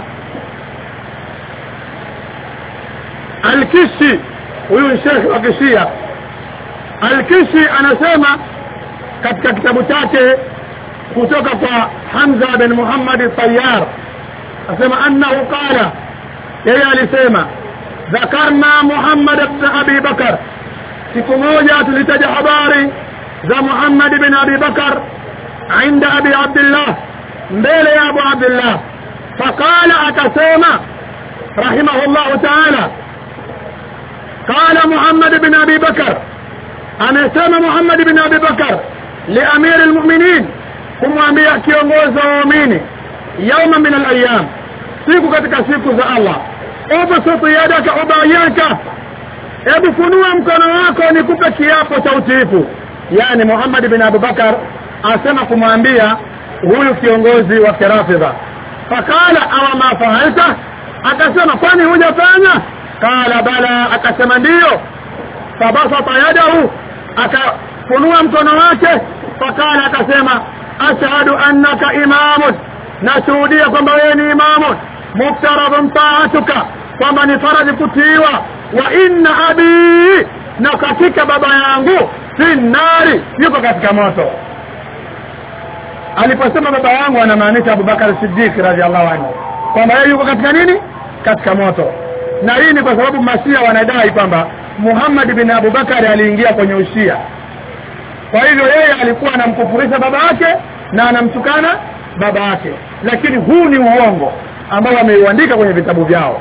Al-Kishi huyu shekhi wa Kishia Al-Kishi anasema katika kitabu chake kutoka kwa Hamza bin Muhammad Tayyar asema annahu qala yeye alisema dhakarna Muhammad ibn Abi Bakar siku moja tulitaja habari za Muhammad bin Abi Bakar عند أبي عبد الله mbele ya Abu Abdullah faqala akasema رحمه الله تعالى قال محمد بن أبي بكر amesema Muhammad bin Abi Bakar liamir almu'minin kumwambia kiongozi wa waumini yauma min alayam siku katika siku za Allah ubsut yadaka ubayaka hebu funua mkono wako nikupe kiapo cha utiifu yani Muhammad bin Abu Bakar asema kumwambia huyu kiongozi wa kirafidha fakala awa ma fa'alta akasema kwani hujafanya kala bala akasema ndiyo fabasata yadahu akafunua mkono wake fakala akasema ashhadu annaka imamun nashuhudia kwamba wewe ni imamun muftaradun taatuka kwamba ni faradhi kutiiwa wa inna abi na katika baba yangu fi nari yuko katika moto aliposema baba yangu anamaanisha abubakar siddiq radiallahu anhu kwamba yeye yuko katika nini katika moto na hii ni kwa sababu mashia wanadai kwamba muhammad bin abubakari aliingia kwenye ushia kwa hivyo yeye alikuwa anamkufurisha baba yake na anamtukana baba yake lakini huu ni uongo ambao wameuandika kwenye vitabu vyao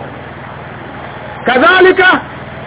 kadhalika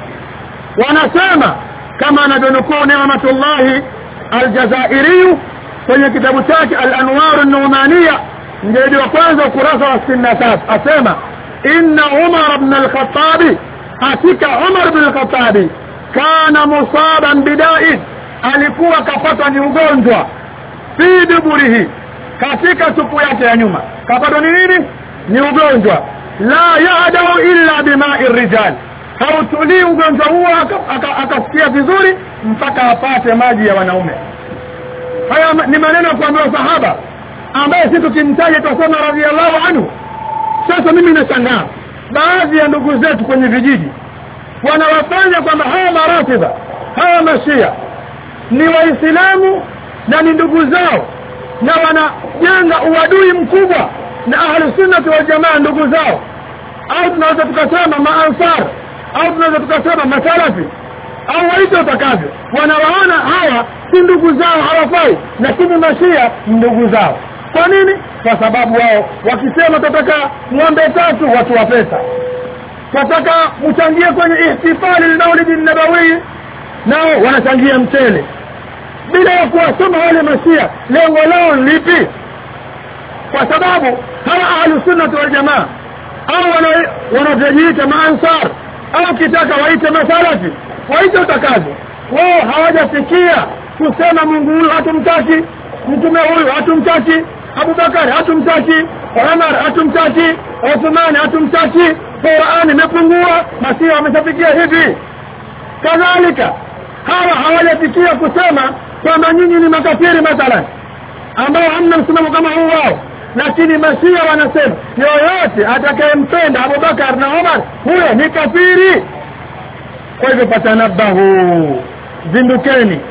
wanasema kama anavyonukuu nematullahi aljazairiyu kwenye kitabu chake alanwaru numania mjeledi wa kwanza ukurasa wa sitini na tatu asema inna umar bna alkhatabi hakika umar bn alkhatabi kana musaban bidain alikuwa kapatwa ni ugonjwa fi duburihi katika tupu yake ya nyuma kapatwa ni nini ni ugonjwa la yadau illa bimai rijal hautulii ugonjwa huo akasikia aka, vizuri mpaka apate maji ya wanaume haya ni maneno ya kuambiwa sahaba ambaye si tukimtaja tutasema radiallahu anhu sasa mimi nashangaa baadhi ya ndugu zetu kwenye vijiji wanawafanya kwamba hawa maratiba hawa mashia ni waislamu na ni ndugu zao na wanajenga uadui mkubwa na ahlusunnati waljamaa ndugu zao au tunaweza tukasema maansar au tunaweza tukasema masalafi au waite utakavyo wanawaona hawa si ndugu zao hawafai lakini mashia ndugu zao kwa nini kwa sababu wao wakisema tataka ng'ombe tatu watu wa pesa tataka mchangie kwenye ihtifali lmaulidi nabawii nao wanachangia mchele bila ya kuwasoma wale mashia lengo lao lipi kwa sababu hawa ahlusunnati waljamaa au wanavyojiita maansar au kitaka waite masalafi waite utakavyo wao hawajafikia kusema mungu huyu hatumtaki mtume huyu hatumtaki abubakari hatumtaki umar hatumtaki uthmani hatumtaki qurani imepungua masia wameshafikia hivi kadhalika hawa hawajafikia kusema kwamba nyinyi ni makafiri mathalan ambao hamna msimamo kama huu wao lakini mashia wanasema yoyote atakayempenda abubakar na umar huyo ni kafiri kwa hivyo fatanabahu zindukeni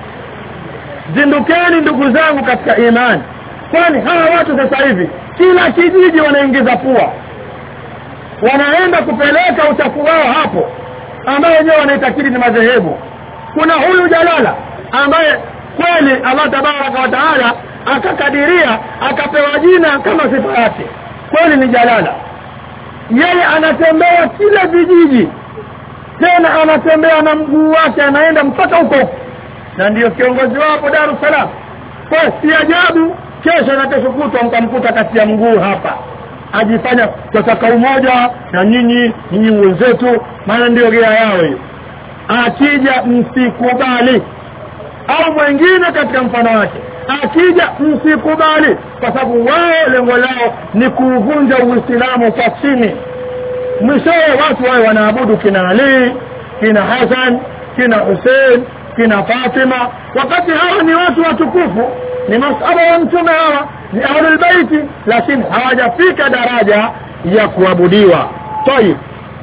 zindukeni ndugu zangu katika imani kwani hawa watu sasa hivi kila kijiji wanaingiza pua wanaenda kupeleka uchafu wao hapo ambayo wenyewe wanaitakidi ni madhehebu kuna huyu jalala ambaye kweli allah tabaraka wa taala akakadiria akapewa jina kama sifa yake kweli ni jalala yeye anatembea kila vijiji tena anatembea na mguu wake anaenda mpaka huko huko na ndiyo kiongozi wapo dar es salaam kwa si ajabu kesho na kesho kutwa mkamkuta kati ya mguu hapa ajifanya tataka umoja na nyinyi nyinyi wenzetu maana ndio gea yao hiyo akija msikubali au mwengine katika mfano wake akija msikubali kwa sababu wao lengo lao ni kuuvunja uislamu kwa chini mwishowe watu wawe wanaabudu kina ali kina hasan kina husein kina fatima wakati hawa ni watu watukufu ni masaba wa mtume hawa ni ahlulbeiti lakini hawajafika daraja ya kuabudiwa tayib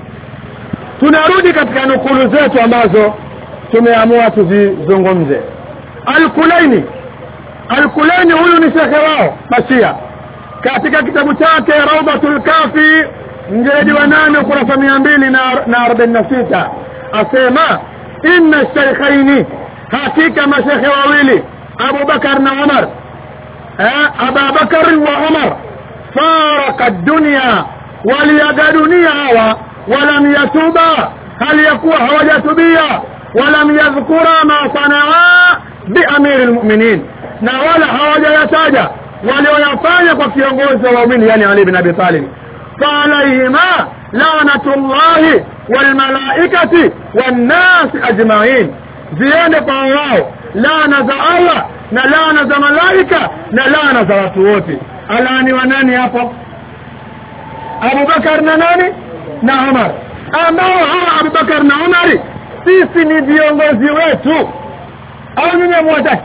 tunarudi katika nukulu zetu ambazo tumeamua tuzizungumze alkulaini alkulaini huyu ni shekhe wao mashia katika kitabu chake raudatul kafi mjeledi wa nane ukurasa mia mbili na arobaini na sita asema inna sheikhaini hakika mashekhe wawili abubakar na umar ababakari wa umar faraka dunia waliaga dunia hawa walam yatuba hali yakuwa hawajatubia walam yadhkura ma sanaa biamiri lmuminin na wala hawajayataja walioyafanya kwa kiongozi wa waumini yani ali bin abi talib فعليهما لعنة الله والملائكة والناس أجمعين زيادة فالله لعنة الله na laana za malaika na laana za watu wote alaani wa nani hapo abubakar na nani na umar ambao hawa abubakar na umari sisi ni viongozi wetu au nyinyi mwataki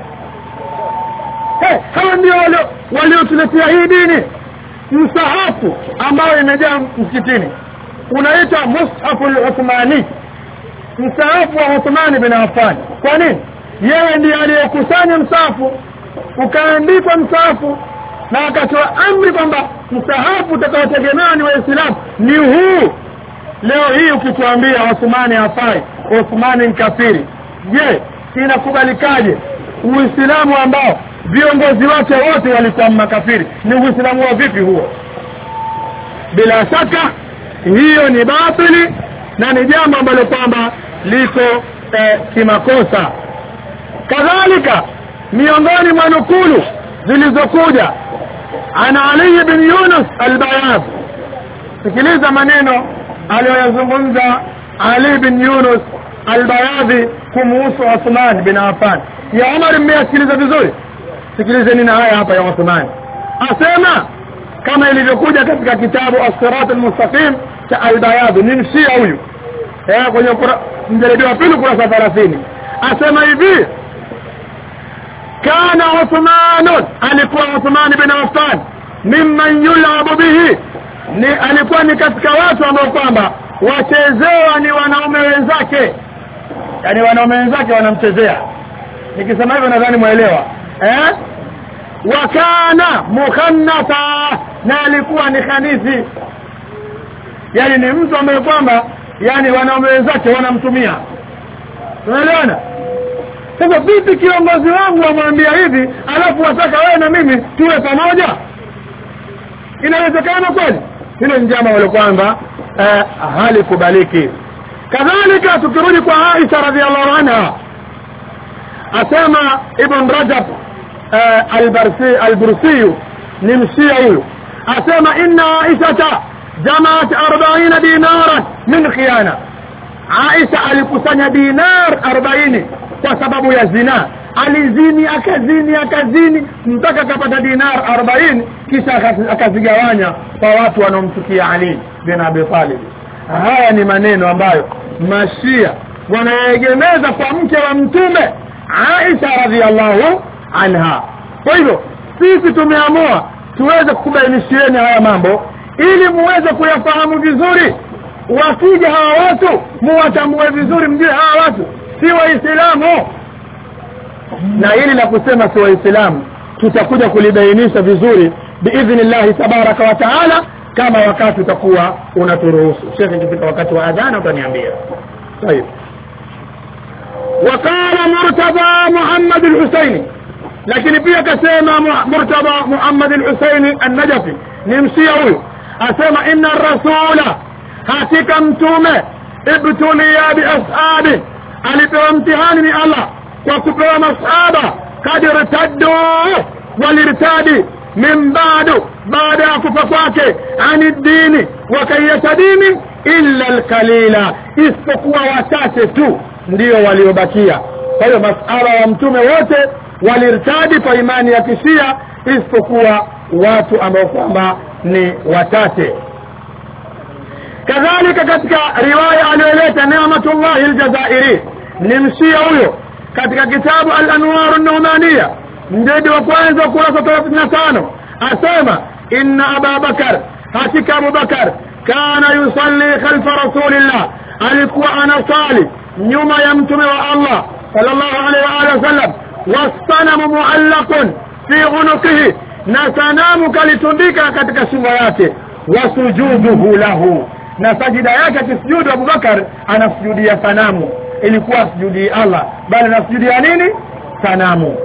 hey, hawa ndio waliotuletea hii dini msahafu ambayo imejaa msikitini unaitwa mushafu luthmani msahafu wa uthmani bin affan kwa nini yeye ndiye aliyekusanya msahafu ukaandikwa msahafu na akatoa amri kwamba msahafu utakaotegemewa ni waislamu ni huu leo hii ukituambia Uthmani hafai Uthmani ni kafiri je inakubalikaje uislamu ambao viongozi wake wote walikuwa makafiri ni uislamu wa vipi huo bila shaka hiyo ni batili na ni jambo ambalo kwamba liko eh, kimakosa kadhalika miongoni mwa nukulu zilizokuja ana Ali bin Yunus al-Bayad sikiliza maneno aliyoyazungumza Ali bin Yunus al-Bayadhi kumuhusu Uthman bin Affan ya Umar mmeyasikiliza vizuri sikilizeni na haya hapa ya Uthman asema kama ilivyokuja katika kitabu as-sirat al-mustaqim cha al-Bayadhi ni mshia huyu eh kwenye mjalidi wa pili kurasa 30 asema hivi kana Uthman alikuwa Uthman bin Affan mimman yulabu bihi ni alikuwa ni katika watu ambao kwamba wachezewa ni wanaume wenzake yani wanaume wenzake wanamchezea nikisema hivyo nadhani mwelewa eh wakana mukhannata na alikuwa ni khanisi yani ni mtu ambaye kwamba yani wanaume wenzake wanamtumia unaelewana sasa vipi kiongozi wangu amwambia hivi alafu wataka wewe na mimi tuwe pamoja inawezekana kweli hilo ni jambo ambalo kwamba eh, halikubaliki kadhalika tukirudi kwa Aisha radhiallahu anha asema Ibn Rajab eh, al-Barsi al-Bursi ni mshia huyu asema inna Aisha jamaat 40 dinaran min khiyana Aisha alikusanya dinar 40 kwa sababu ya zina alizini akazini akazini mpaka akapata dinar 40 kisha akazigawanya kwa watu wanaomchukia Ali bin Abi Talib haya ni maneno ambayo mashia wanaegemeza kwa mke wa mtume Aisha radhiallahu anha kwa hivyo sisi tumeamua tuweze kukubainishieni haya mambo ili muweze kuyafahamu vizuri wakija hawa watu muwatambue vizuri mjue hawa watu si waislamu na hili la kusema si waislamu tutakuja kulibainisha vizuri biidhnillahi tabaraka wa taala kama wakati utakuwa unaturuhusu shekhe ikifika wakati wa adhana utaniambia طيب وقال مرتضى محمد الحسيني lakini pia akasema murtadha Muhammad al-Husaini an-Najafi ni msia huyo asema inna rasula hakika mtume ibtuliya bi ashabi alipewa mtihani ni Allah kwa kupewa masahaba kad irtaddu walirtadi min ba'du baada ya kufa kwake ani dini wakaiacha dini illa alqalila isipokuwa wachache tu ndio waliobakia kwa hiyo masahaba wa mtume wote walirtadi kwa imani ya kishia isipokuwa watu ambao kwamba ni wachache kadhalika katika riwaya aliyoleta Neematullah al-Jazairi ni mshia huyo katika kitabu al-Anwar an-Numaniya mjedi wa kwanza kurasa 35 asema inna Abu Bakar hakika Abu Bakar kana yusalli khalfa rasulillah alikuwa anasali nyuma ya mtume wa Allah sallallahu alaihi wa alihi wasallam wasanamu muallaqun fi unuqihi na sanamu kalitundika katika shingo yake wasujuduhu lahu na sajida yake akisujudu Abubakar anasujudia sanamu ilikuwa asujudi Allah bali anasujudia nini sanamu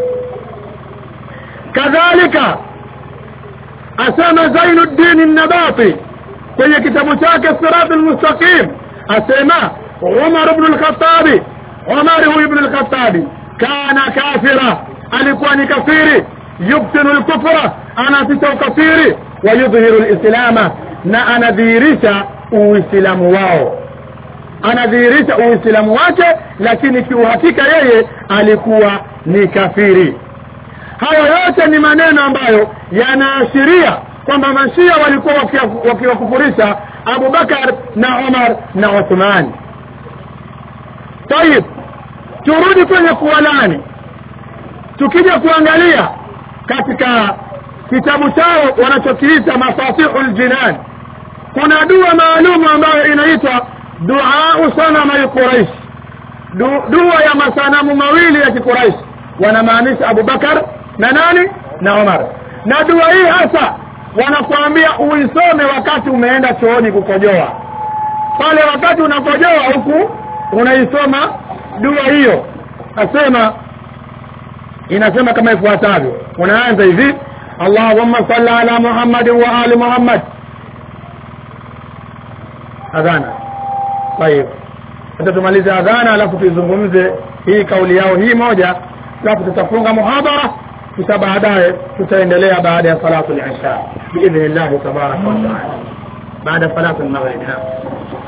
kadhalika asema Zainuddin an-Nabati kwenye kitabu chake Sirat al-Mustaqim asema Umar ibn al-Khattab Umar huyu ibn al-Khattab kana kafira alikuwa ni kafiri yubtinu al-kufra anaficha ukafiri wa yudhihiru al-islama na anadhihirisha uislamu wao anadhihirisha uislamu wake lakini kiuhakika yeye alikuwa ni kafiri hayo yote ni maneno ambayo yanaashiria kwamba mashia walikuwa wakiwakufurisha Abu Bakar na Umar na Uthman tayib turudi kwenye kuwalani tukija kuangalia katika kitabu chao wanachokiita mafatihul jinan kuna dua maalumu ambayo inaitwa dua sanama al-Quraish du, dua ya masanamu mawili ya kiquraish wanamaanisha Abu Bakar na nani na Umar na dua hii hasa wanakuambia uisome wakati umeenda chooni kukojoa pale wakati unakojoa huku unaisoma dua hiyo asema inasema kama ifuatavyo unaanza hivi allahumma salli ala muhammadin wa ali muhammad adhana tayib sasa tumalize adhana alafu tuizungumze hii kauli yao hii moja alafu tutafunga muhadhara kisha baadaye tutaendelea baada ya salatu al-isha biidhnillah tabaraka wa taala baada salatu al-maghrib